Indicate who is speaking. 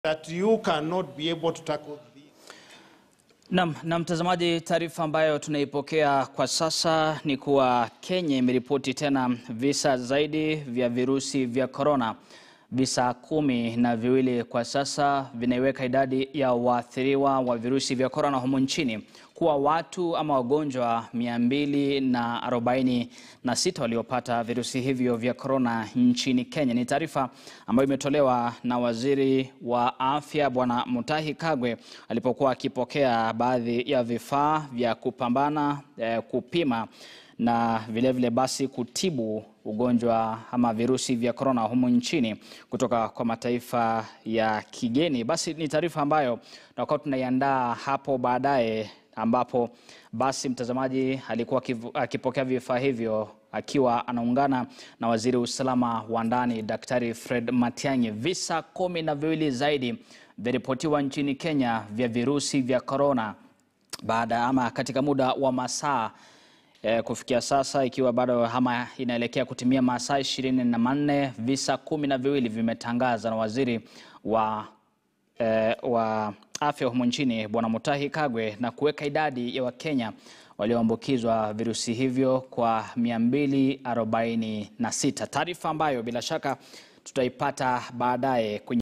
Speaker 1: that you cannot be able to tackle this.
Speaker 2: Nam na mtazamaji, taarifa ambayo tunaipokea kwa sasa ni kuwa Kenya imeripoti tena visa zaidi vya virusi vya korona. Visa kumi na viwili kwa sasa vinaiweka idadi ya waathiriwa wa virusi vya korona humu nchini kuwa watu ama wagonjwa 246 waliopata virusi hivyo vya korona nchini Kenya. Ni taarifa ambayo imetolewa na waziri wa afya Bwana Mutahi Kagwe alipokuwa akipokea baadhi ya vifaa vya kupambana eh, kupima na vilevile vile basi kutibu ugonjwa ama virusi vya korona humu nchini kutoka kwa mataifa ya kigeni. Basi ni taarifa ambayo tutakuwa tunaiandaa hapo baadaye, ambapo basi mtazamaji alikuwa akivu- akipokea vifaa hivyo akiwa anaungana na waziri wa usalama wa ndani Daktari Fred Matiang'i. Visa kumi na viwili zaidi vyaripotiwa nchini Kenya vya virusi vya korona baada ama katika muda wa masaa eh, kufikia sasa ikiwa bado ama inaelekea kutimia masaa ishirini na manne visa kumi na viwili vimetangaza na waziri wa, eh, wa afya humu nchini Bwana Mutahi Kagwe na kuweka idadi ya Wakenya walioambukizwa virusi hivyo kwa 246 taarifa ambayo bila shaka tutaipata baadaye kwenye